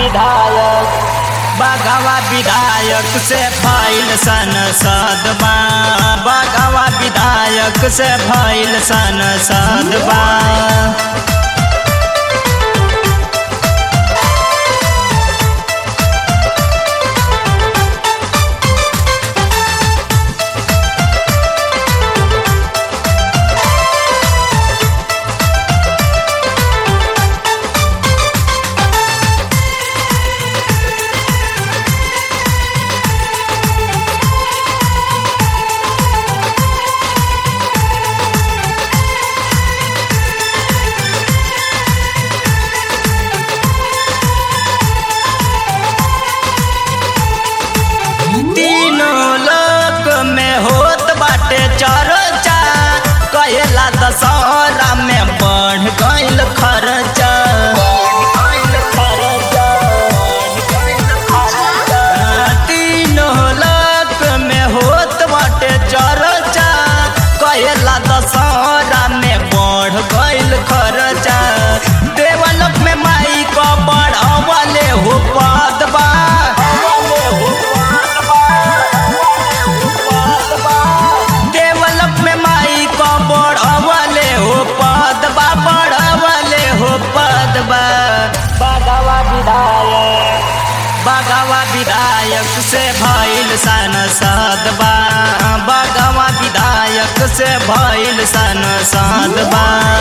विधायक बगवा विधायक से भइल संसदबा बगवा विधायक से भइल संसदबा तीनों लोक में होत बाटे चर्चा कहेला दशहरा में बढ़ गइल खर्चा तीनों लोक में होत बाटे चर्चा कहेला दशहरा में बढ़ गइल खर्चा देवलोक में माई को बढ़वले हो पदबा डेवलप में माई को बढ़वले हो पदबा बढ़वले हो पदबा बगवा विधायक बगवा विधायक से भइल संसदबा बगवा विधायक से भइल संसदबा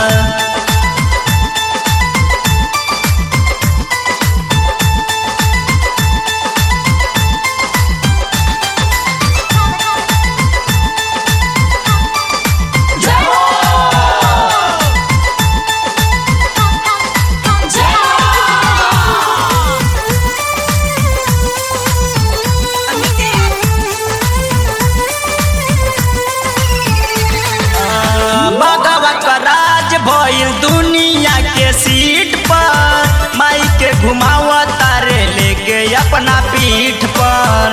भगवत का राज भइल दुनिया के सीट पर माई के घुमावा तारे लेके अपना पीठ पर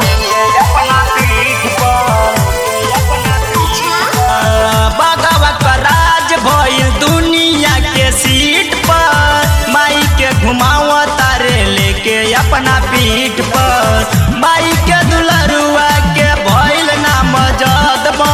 भगवत का राज भइल दुनिया के सीट पर माई के घुमावा तारे लेके अपना पीठ पर माई के दुलरुआ के भइल नाम जदबा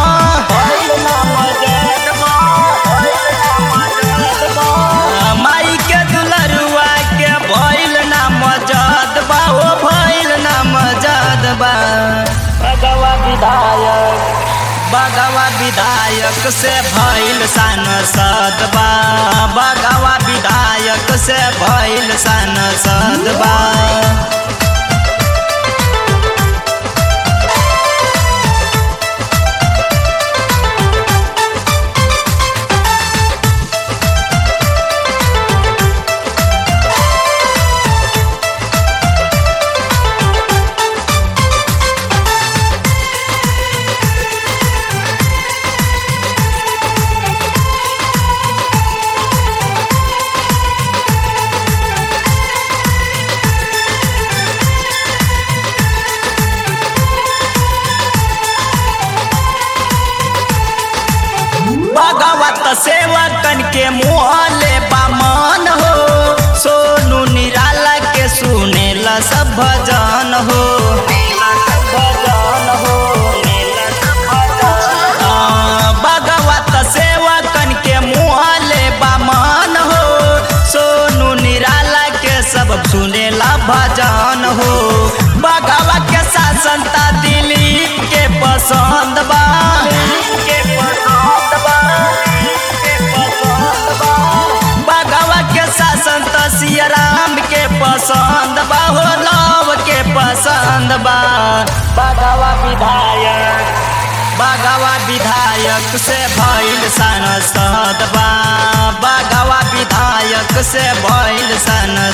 माई के दुलरुआ के भइल ना मजदबा ओ भइल ना मजदबा बगवा विधायक बगवा विधायक से भइल सांसदबा बगवा विधायक से भइल सांसदबा भगवत सेवकन के मुहले बामन हो सोनू निराला के सुनेला सब भजन हो आ, भगवत सेवकन के मुहले बामन हो सोनू निराला के सब सुनेला भजन हो भगवा के शासन ता दिलीप के पसंद बा के पसंद बा के पसंद बा भगवा के शासन त सिया राम के पसंद बा हो लव के पसंद बा भगवा विधायक बगवा विधायक से भइल सांसद बा बगवा विधायक से भइल सांसद